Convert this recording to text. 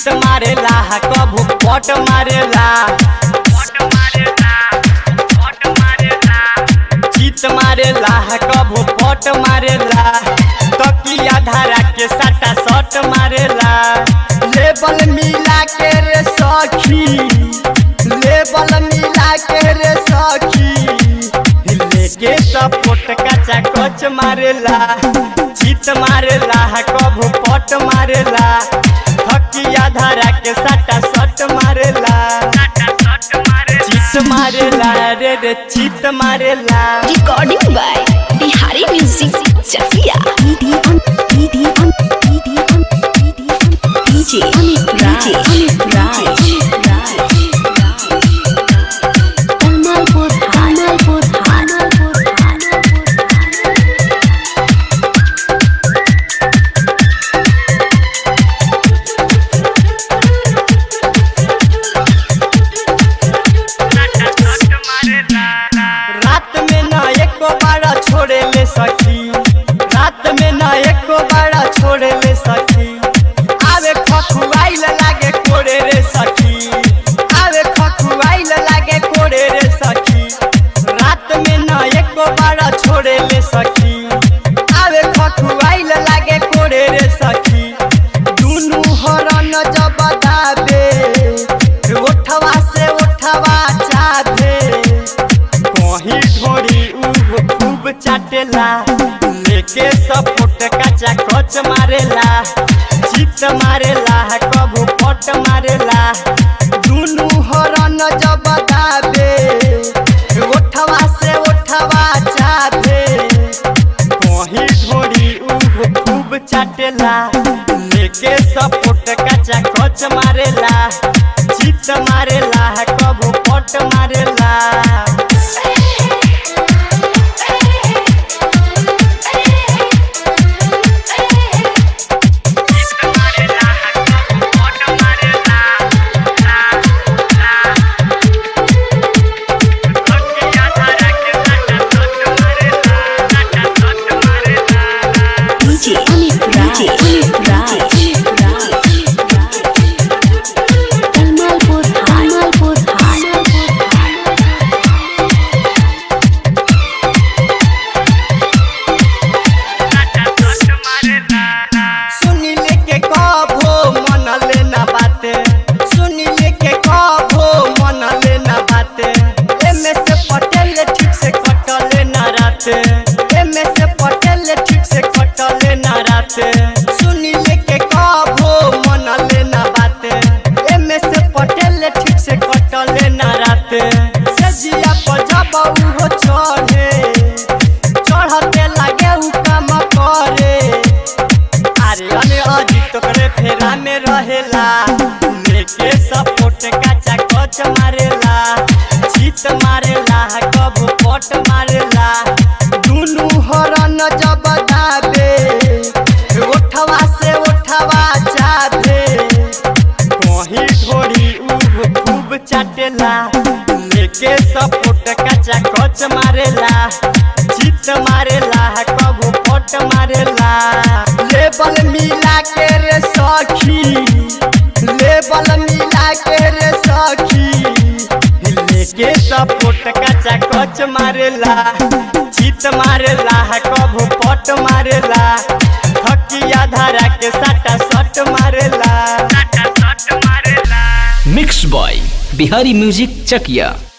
चित मारेला कभू पट मारेला चित मारेला कभू पट मारेला तकिया धारा के साटा सट मारेला लेबल मिला के रे सखी लेबल मिला के रे सखी लेके सपोट कचा कच मारेला चित मारेला कभू पट मारेला थकिया धारा के साटा सट मारेला चित मारेला रे रे चित मारेला Recording by Bihari Music Chakia. DD on DD on DD on DD on DJ Amit DJ Raj. Amit Raj Tamalpur Tamalpur Tamalpur रात में न एको बाड़ा छोड़े ले सखी रात में न एको बाड़ा छोड़े ले सखी आवे खखुआइल लागे कोड़े रे सखी आवे खखुआइल लागे कोड़े रे सखी रात में न एको बाड़ा छोड़े ले सखी आवे खखुआइल लागे कोड़े रे सखी दुनु हरन जब दाबे ओठवा से ओठवा चाबे कहीं ढोरी उहो खूब चाटेला लेके सपोट कचा कच मारेला चित मारेला कबू पट मारेला दुनु हरन जब दाबे ओठवा से ओठवा चाबे कहीं ढोरी उहो खूब चाटेला लेके सपोट कचा कच मारेला चित मारेला कबू पट मारेला DJ Amit Raj. DJ Amit Raj Tamalpur Tamalpur सुनी लेके कभो मन लेना बाते सुनी लेके कभो मन लेना बाते एमे से पटेल ठीक से कटले ना राते एमे से पटेल ठीक से कटले ना राते सुनी लेके कभो मन लेना बाते एमे से पटेल ठीक से कटले ना राते सजिया पर जब उहो चढ़े चढ़ते लागे उ काम करे अरे अने अजीत करे फेरा में रहेला लेके सपोर्ट काचा कच मारेला चित मारेला कब पट मारेला दुनु हरन जब दाबे ओठवा से ओठवा चाबे कहीं ढोरी उहो खूब चाटेला लेके सपोर्ट कचा कच मारेला चित मारेला कबू पट मारेला लेबल मिला के रे सखी लेबल मिला के रे सखी लेके सपोर्ट कचा कच मारेला चित मारेला कबू पट मारेला थकिया धारा के साटा सट मारेला mix by Bihari music Chakiya